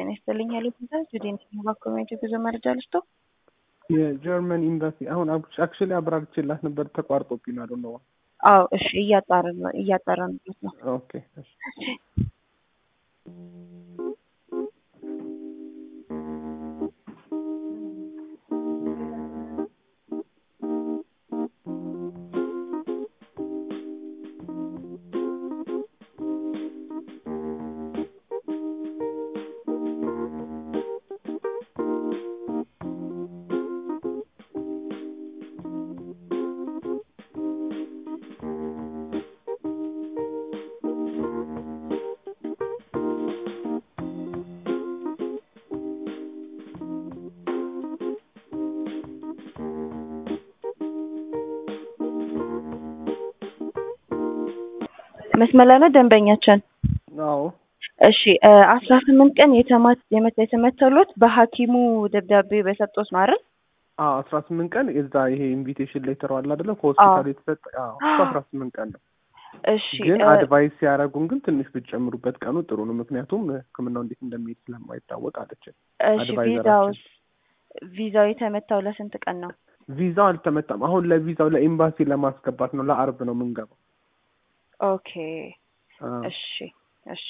ይስጥልኝ ሄሎ ፕሪንሰስ ጁዴን ባ ኮሚኒቲ ጉዞ መረጃ ልስቶ የጀርመን ኤምባሲ አሁን አክቹዋሊ አብራርቼላት ነበር ተቋርጦብኝ ነው ነው። አዎ እሺ፣ እያጣራን እያጣራንበት ነው። ኦኬ እሺ። መስመር ላይ ነው ደንበኛችን። አዎ እሺ አስራ ስምንት ቀን የተማት የተመተሉት በሐኪሙ ደብዳቤ በሰጡት ነው አይደል? አዎ አስራ ስምንት ቀን የዛ ይሄ ኢንቪቴሽን ሌተር አለ አይደለ? ከሆስፒታል የተሰጠ አዎ እሱ አስራ ስምንት ቀን ነው። እሺ ግን አድቫይስ ሲያደርጉን ግን ትንሽ ብትጨምሩበት ቀኑ ጥሩ ነው። ምክንያቱም ሕክምናው እንዴት እንደሚሄድ ስለማይታወቅ አለችን። እሺ ቪዛውስ ቪዛው የተመታው ለስንት ቀን ነው? ቪዛው አልተመታም። አሁን ለቪዛው ለኤምባሲ ለማስገባት ነው። ለአርብ ነው የምንገባው። ኦኬ እሺ እሺ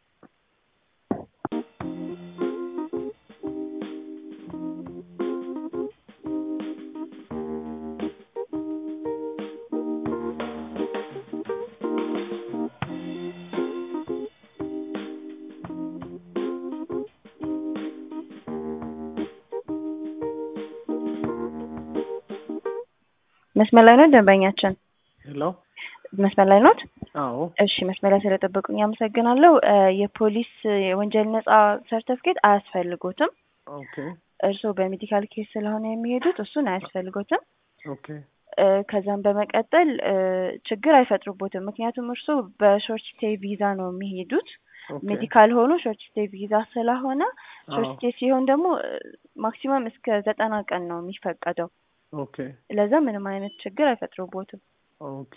መስመር ላይ ነው ደንበኛችን? ሄሎ መስመር ላይ ኖት? አዎ እሺ መስመር ላይ ስለጠበቁኝ አመሰግናለሁ። የፖሊስ የወንጀል ነጻ ሰርተፍኬት አያስፈልጎትም። ኦኬ እርስዎ በሜዲካል ኬስ ስለሆነ የሚሄዱት እሱን አያስፈልጎትም። ኦኬ ከዛም በመቀጠል ችግር አይፈጥሩቦትም። ምክንያቱም እርስዎ በሾርት ስቴይ ቪዛ ነው የሚሄዱት። ሜዲካል ሆኖ ሾርት ስቴይ ቪዛ ስለሆነ ሾርት ስቴይ ሲሆን ደግሞ ማክሲመም እስከ ዘጠና ቀን ነው የሚፈቀደው። ኦኬ ለዛ ምንም አይነት ችግር አይፈጥሩቦትም። ኦኬ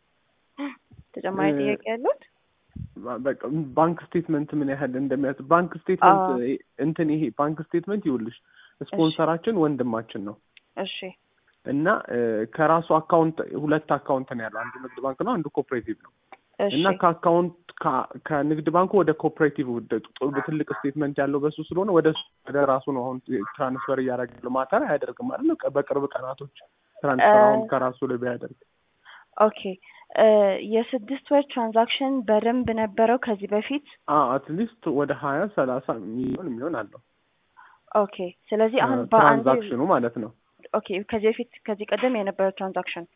ተጨማሪ ጥያቄ ያሉት? በቃ ባንክ ስቴትመንት ምን ያህል እንደሚያስ ባንክ ስቴትመንት እንትን ይሄ ባንክ ስቴትመንት ይውልሽ ስፖንሰራችን ወንድማችን ነው እሺ እና ከራሱ አካውንት ሁለት አካውንት ነው ያለው። አንዱ ንግድ ባንክ ነው፣ አንዱ ኮፕሬቲቭ ነው። እና ከአካውንት ከንግድ ባንኩ ወደ ኮፕሬቲቭ ትልቅ ስቴትመንት ያለው በሱ ስለሆነ ወደ ወደ ራሱ ነው አሁን ትራንስፈር እያደረገ ያለው። ማተር አያደርግም አይደል? በቅርብ ቀናቶች ትራንስፈር አሁን ከራሱ ላይ ቢያደርግ ኦኬ የስድስት ወር ትራንዛክሽን በደንብ ነበረው ከዚህ በፊት አትሊስት ወደ ሀያ ሰላሳ ሚሊዮን የሚሆን አለው። ኦኬ ስለዚህ አሁን ትራንዛክሽኑ ማለት ነው። ኦኬ ከዚህ በፊት ከዚህ ቀደም የነበረው ትራንዛክሽን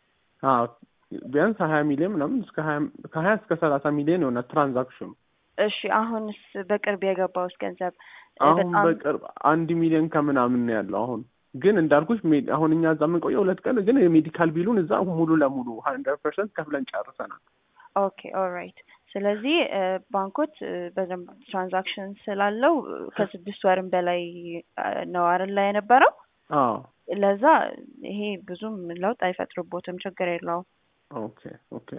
ቢያንስ ሀያ ሚሊዮን ምናምን እስከ ሀያ ከሀያ እስከ ሰላሳ ሚሊዮን የሆነ ትራንዛክሽኑ። እሺ አሁንስ በቅርብ የገባውስ ገንዘብ አሁን በቅርብ አንድ ሚሊዮን ከምናምን ነው ያለው አሁን ግን እንዳልኩሽ አሁን እኛ እዛ የምንቆየው ሁለት ቀን ግን የሜዲካል ቢሉን እዛ ሙሉ ለሙሉ ሀንድረድ ፐርሰንት ከፍለን ጨርሰናል። ኦኬ ኦልራይት። ስለዚህ ባንኮት በደንብ ትራንዛክሽን ስላለው ከስድስት ወርም በላይ ነው አይደል ላይ የነበረው። አዎ ለዛ ይሄ ብዙም ለውጥ አይፈጥርቦትም፣ ችግር የለውም። ኦኬ ኦኬ።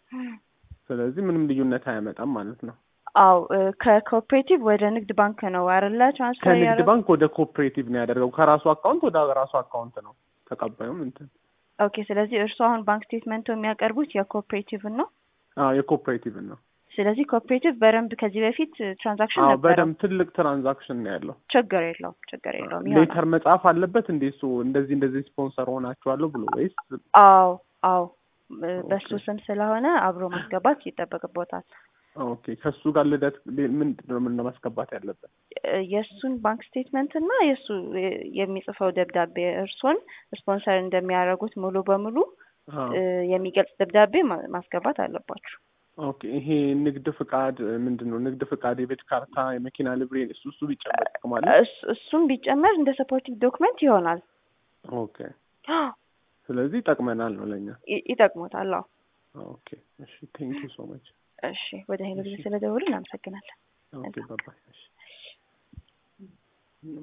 ስለዚህ ምንም ልዩነት አያመጣም ማለት ነው። አው ከኮኦፕሬቲቭ ወደ ንግድ ባንክ ነው አይደለ ትራንስፈር ከንግድ ባንክ ወደ ኮኦፕሬቲቭ ነው ያደረገው። ከራሱ አካውንት ወደ ራሱ አካውንት ነው ተቀባዩም እንትን። ኦኬ ስለዚህ እርስዎ አሁን ባንክ ስቴትመንቱ የሚያቀርቡት የኮኦፕሬቲቭን ነው? አዎ የኮኦፕሬቲቭን ነው። ስለዚህ ኮኦፕሬቲቭ በደንብ ከዚህ በፊት ትራንዛክሽን አዎ ነበረው? በደንብ ትልቅ ትራንዛክሽን ነው ያለው። ችግር የለውም ችግር የለውም። ሌተር መጻፍ አለበት እንዴ እሱ እንደዚህ እንደዚህ ስፖንሰር ሆናችኋለሁ ብሎ ወይስ? አዎ አዎ በሱ ስም ስለሆነ አብሮ ማስገባት ይጠበቅቦታል። ኦኬ ከሱ ጋር ልደት ምንድን ነው ምን ማስገባት ያለበት? የእሱን ባንክ ስቴትመንት እና የእሱ የሚጽፈው ደብዳቤ እርሶን ስፖንሰር እንደሚያደርጉት ሙሉ በሙሉ የሚገልጽ ደብዳቤ ማስገባት አለባችሁ። ኦኬ ይሄ ንግድ ፍቃድ ምንድን ነው? ንግድ ፍቃድ፣ የቤት ካርታ፣ የመኪና ልብሬ እሱ እሱ ቢጨመር ይጠቅማል። እሱም ቢጨመር እንደ ሰፖርቲቭ ዶክመንት ይሆናል። ኦኬ ስለዚህ ይጠቅመናል ነው ለኛ ይጠቅሞታል። አዎ ኦኬ እሺ ቴንክ ዩ ሶ ማች እሺ ወደ ሄሎ ጊዜ ስለደወሉ እናመሰግናለን። ኦኬ ባባይ እሺ